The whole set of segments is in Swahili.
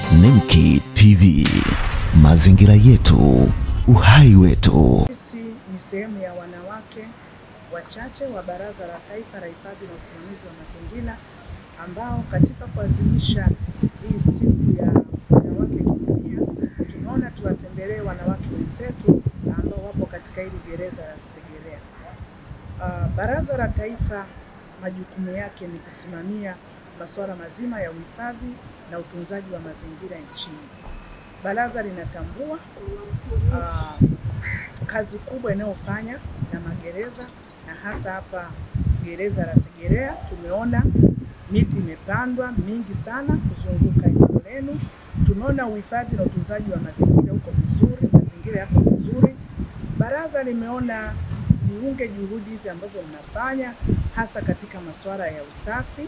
Nemki TV, mazingira yetu, uhai wetu. Sisi ni sehemu ya wanawake wachache wa Baraza la Taifa la Hifadhi na Usimamizi wa Mazingira ambao katika kuadhimisha hii siku ya wanawake kidunia, tumeona tuwatembelee wanawake wenzetu ambao wapo katika hili gereza la Segerea. Uh, Baraza la Taifa majukumu yake ni kusimamia masuala mazima ya uhifadhi na utunzaji wa mazingira nchini. Baraza linatambua uh, kazi kubwa inayofanya na magereza na hasa hapa gereza la Segerea tumeona miti imepandwa mingi sana kuzunguka eneo lenu. Tumeona uhifadhi na utunzaji wa mazingira huko vizuri, mazingira yako vizuri. Baraza limeona liunge juhudi hizi ambazo mnafanya hasa katika masuala ya usafi,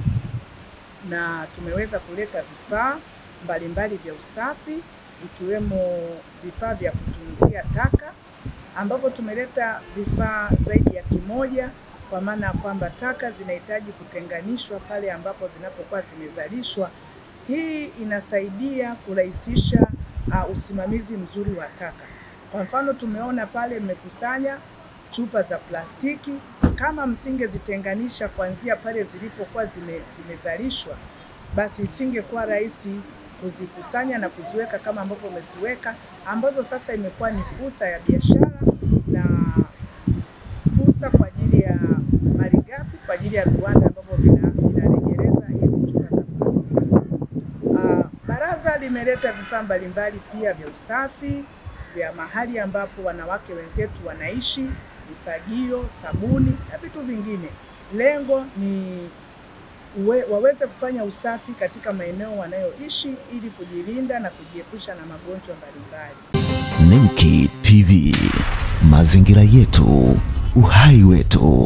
na tumeweza kuleta vifaa mbalimbali vya usafi ikiwemo vifaa vya kutunzia taka ambapo tumeleta vifaa zaidi ya kimoja, kwa maana ya kwamba taka zinahitaji kutenganishwa pale ambapo zinapokuwa zimezalishwa. Hii inasaidia kurahisisha uh, usimamizi mzuri wa taka. Kwa mfano, tumeona pale mmekusanya chupa za plastiki, kama msingezitenganisha kuanzia pale zilipokuwa zime, zimezalishwa, basi isingekuwa rahisi kuzikusanya na kuziweka kama ambavyo umeziweka, ambazo sasa imekuwa ni fursa ya biashara na fursa kwa ajili ya malighafi kwa ajili ya viwanda ambavyo vinarejeleza hizi chupa za plastiki. Uh, baraza limeleta vifaa mbalimbali pia vya usafi vya mahali ambapo wanawake wenzetu wanaishi, mifagio, sabuni na vitu vingine. Lengo ni uwe, waweze kufanya usafi katika maeneo wanayoishi ili kujilinda na kujiepusha na magonjwa mbalimbali. Nemki TV, mazingira yetu, uhai wetu.